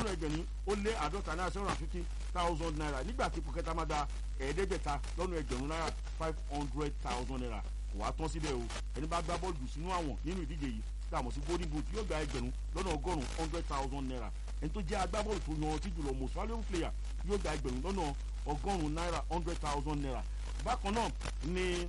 lọ́nà ẹgbẹ̀rún ó lé àádọ́ta náírà seven hundred and fifty thousand naira nígbà tí ipò kẹta máa da ẹ̀ẹ́dẹ́gbẹ̀ta lọ́nà ẹgbẹ̀rún náírà five hundred thousand naira kò wá tán síbẹ̀ o ẹni bá gbá bọ́ọ̀lù sínú àwọn nínú ìdíje yìí tí a mọ̀ sí golden boot yóò gba ẹgbẹ̀rún lọ́nà ọgọ́rùn-ún hundred thousand naira ẹni tó jẹ́ agbábọ́ọ̀lù tó yan ọtí jùlọ most valuable player yóò gba ẹgbẹ̀rún lọ́nà ọgọ́rùn-ún náírà hundred thousand naira bákan náà ni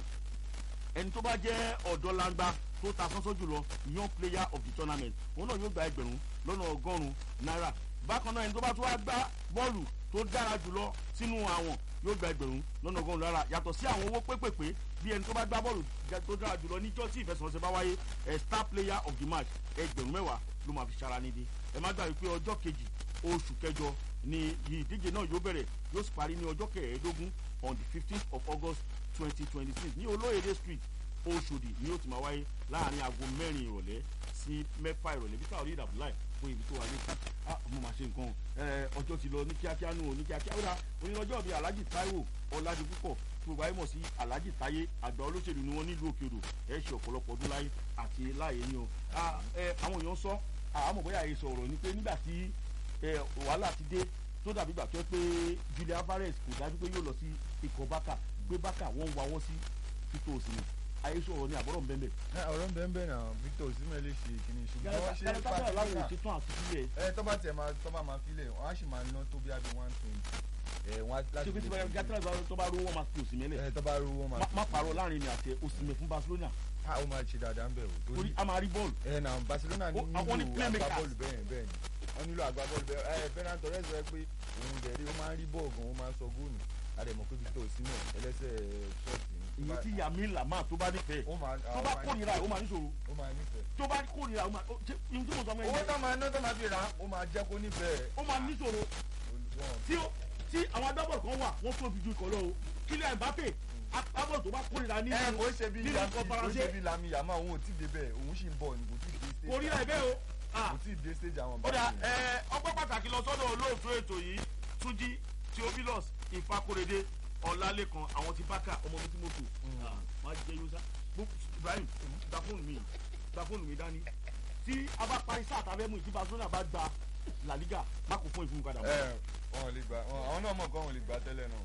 ẹni tó bá jẹ́ ọ̀dọ́ langba tó ta sánsán jùlọ young player of the tournament òun náà yóò gba ẹgbẹ̀rún lọ́nà ọgọ́rùn-ún náírà bákan náà ẹni tó bá tó wá gbá bọ́ọ̀lù tó dára jùlọ sínú àwọn yóò gba ẹgbẹ̀rún lọ́nà ọgọ́rùn-ún náírà yàtọ̀ sí àwọn owó pépèpé bí ẹni tó bá gbá bọ́ọ̀lù tó dára jùlọ níjọ́ tí ìfẹsẹ̀wọnsẹ̀ bá wáyé ẹ̀ star player of the match ẹgbẹ̀rún mẹ́wàá ló máa fi ṣara nídìí ẹ má gbàgbé pé ọjọ́ kejì oṣù kẹjọ ni ìdíje náà yóò bẹ̀rẹ̀ yóò sì parí ní ọjọ́ kẹẹ̀ẹ́dógún on the fifteenth of august twenty twenty six ní olóyèdè street oṣòdì ni yóò ti máa wáyé láàrin aago mẹ́rin ìrọ̀lẹ́ sí mẹ́fà ìrọ̀lẹ́ bí táwọn onídàbọ̀ láì fún ibi tó wà létí ah mo máa ṣe nǹkan ọjọ́ ti lọ ní kíákíá nù ní kíákíá ó dà onírọ́jọ́ bíi alhaji taiwo ọ̀làdì púpọ̀ tí gbogbo ayé mọ̀ sí alhaji táyé àgbà olóṣèlú ni wọ́n nílùú òkè odò ẹ̀ ṣe ọ̀pọ̀lọpọ̀ ọdún láyé àti láàyè ni o àwọn èèyàn sọ àmọ̀ bóyá àyè sọ̀rọ̀ ni pé nígbà tí wàhálà ti dé tó dàbí gbà tó pé julia alvarez kò dájú pé yóò lọ sí ikọ̀ bákà gbé bákà wọ́n ń wawọ́ sí títò òsínì ayé sọ̀rọ̀ ní àbọ̀rọ̀ nbẹ́nbẹ́. ọ̀rọ̀ nbẹ́nbẹ́ náà victor osimhen lè ṣe kìíní ṣùgbọ́n ṣé gàdàgbà láwọn ò ṣetán àti sílẹ̀. ẹ tó bá tiẹ̀ máa tó bá máa filẹ̀ wọ́n á sì máa ná tó bí abi one twenty. ẹ wọ́n á láti ṣé pé tí gàtàlá tó bá rówó máa fi òsínmẹ́ lẹ̀. ẹ tó bá rówó máa fi má pààrọ̀ láàrin ní àti òsínmẹ́ fún barcelona. a ó máa ṣe dáadáa ń bẹ̀ o. torí a máa rí bọ́ọ̀lù. ẹ na barcelona ní àwọn ní nílò playmakers. agbábọ́ọ̀lù bẹ́ẹ̀ bẹ́ẹ̀ ni wọ́n nílò agbábọ́ọ̀lù bẹ́ẹ̀ ẹ ferran torres rẹ pé òun dẹ̀rí ó máa ń rí bọ́ọ̀ gan ó máa ń sọ góòlù àdèmọ̀ pé victor osimhen ẹlẹ́sẹ̀ ṣọ́ọ̀tì ni. ìyẹn tí yàmi làmà tó bá nífẹ̀ẹ́ ó máa tó bá kórìíra ẹ̀ ó máa níṣòro ó máa nífẹ̀ẹ́. tó bá kórìíra ó máa ṣe ihun tí mo sọ fún ẹ owó yẹn tó máa ná tó máa fi rà á ó máa jẹ́ kó nífẹ̀ẹ́. ó máa níṣòro Olùwọ́n. tí ó tí àwọn agbábọ́ọ̀lù kan wà wọ́n tóbi ju ikọ̀ lọ o kílẹ̀ mbappe agbábọ́ọ̀lù tó bá kórìíra ní ẹ kò ṣe bí nínú lami ikọ̀ kò faransé ṣe bí lami yàmá òun ò tí ì débẹ̀ òun sì ń bọ̀ ní kò tí ì dé stage. kórìíra ẹ̀ bẹ́ẹ̀ o ah kò tí ì dé stage àwọn ó dà báyìí. ẹ ọpẹ́ pàtàkì lọ sọ́dọ̀ olóòtú ètò yìí túnjí theophilus ìfakorede ọ̀làlẹ́kan àwọn ti bákà ọmọ mi tí mo tò Ah, máa jẹ yóò sá Gbó- ibrahim gba fóònù mi gba fóònù mi dání tí a bá parí sáà tàbí mú ìdí barcelona bá gba la liga má kò fún ìfún padà ẹ wọn ò lè gbà wọn àwọn náà mọ̀ kọ́ wọn ò lè gbà tẹ́lẹ̀ náà.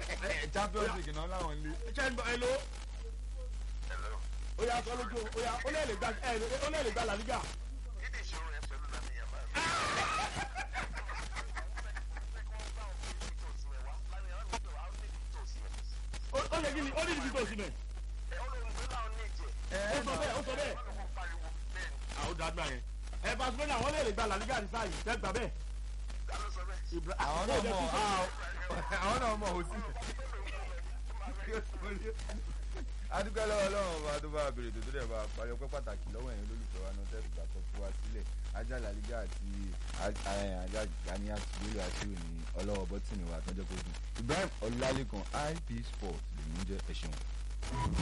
ẹ champions league náà láwọn lé. ṣe ń bọ ẹ ló ó yà sọ lójú ó yà ó lè lè gba ẹ ó lè lè gba la liga ó ó yẹ kí ni ó ní ibi tó sí mẹ ó sọ bẹ́ẹ̀ ó sọ bẹ́ẹ̀ àwọn dàgbà yẹn ẹ barcelona wọn lè lè gba la liga ní sáà yìí tẹ́ gbà bẹ́ẹ̀. Ibra- àwọn ó náà yẹ mọ̀ kí- àwọn náà mọ̀ òsì. adúgbò lọ́wọ́ ọlọ́run ọba tó bá bèrè tó tó dẹ̀ bá parí ọpẹ́ pàtàkì lọ́wọ́ ẹ̀yin olólùfẹ́ wa náà tẹ́sí gbà tó fi wá sílẹ̀ ajá làlígà àti ajá gani àti bílò àti òní ọlọ́wọ́ bọ́tìnì wa tọ́jọ́ kó dùn Ibrahim Ọlálékan IP Sport lèmi ń jẹ́ ẹ̀ṣẹ̀ wọn.